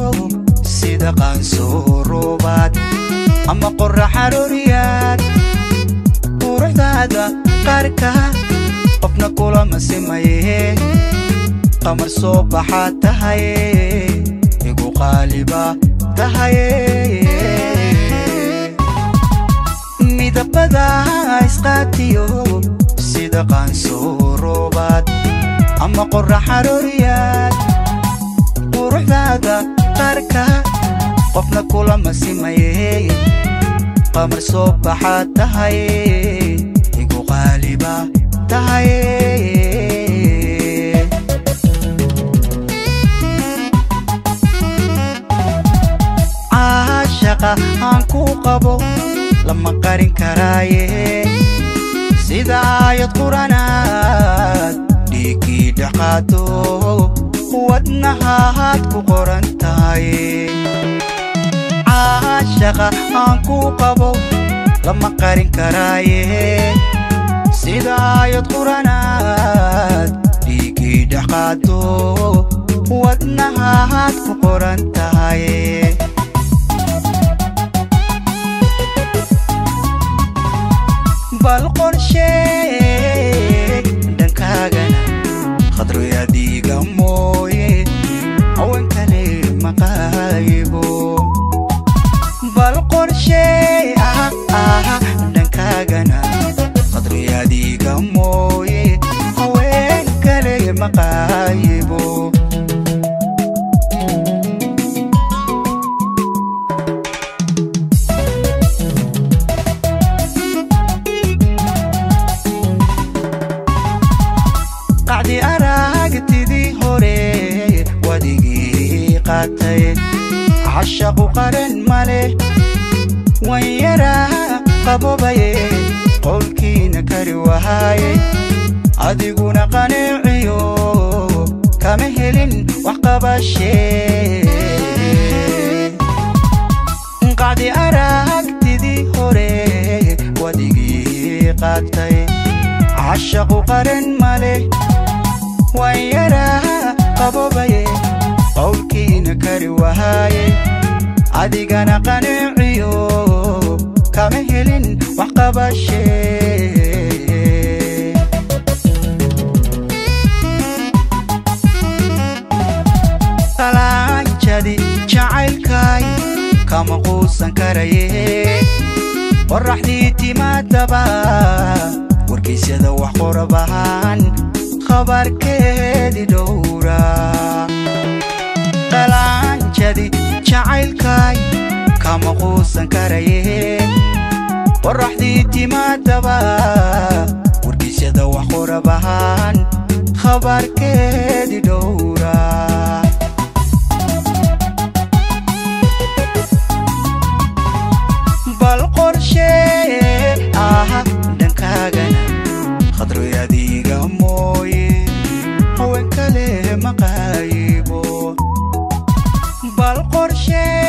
sida qaansooroobaad ama qorra xarooriyaad quruxdaada qaarka qofna kulama simaye qamar soo baxaad tahaye igu qaaliba tahaye midabada isqaatiyo sida qaansooroobaad ama qorra xarooriyaad quruxdaada qaarka qofna kulama simaye qamar soo baxaad tahaye igu qaaliba tahaye caashaqa aan ku qabo lama qarin karaaye sida aayad quranaad dhiiggii dhexqaado wadnahaad ku qoran tahay caashaqa aan ku qabo lama qarin karaaye sida aayad quranaad dhiiggii dhexqaado wadnahaad ku qoran tahay bal qorshee dhankaagana khadroyadiiga mooye hawen kale maqaayibo bal qorshee ah ah dhankaagana khadroyadiiga mooye hawen kale maqaayibo qacdi aragtidii hore wadigii qaatay cashaqu qaran male wan yaraa qabobaye qowlkiina kari wahaaye adiguna qaneeciyo kama helin wax qabashee qacdi aragtidii hore wadigii qaatay cashaqu qaran male waan yaraa qabobaye qowlkiina kari wahaaye adigana qaneeciyo kama helin wax qabashee qalaanjadi jacaylkay kama quusan karaye qorraxdii timaadaba wargaysyada wax qorabahaan khabarkeedi dhowra qalaanjadi jacaylkay kama quusan karaye qorraxdii timaadaba wargaysyada wax qorabahaan khabarkeedi dhowra bal qorshee ah dhankaagana khadroyadiiga mooye hawen kale maqaayibo bal qorshee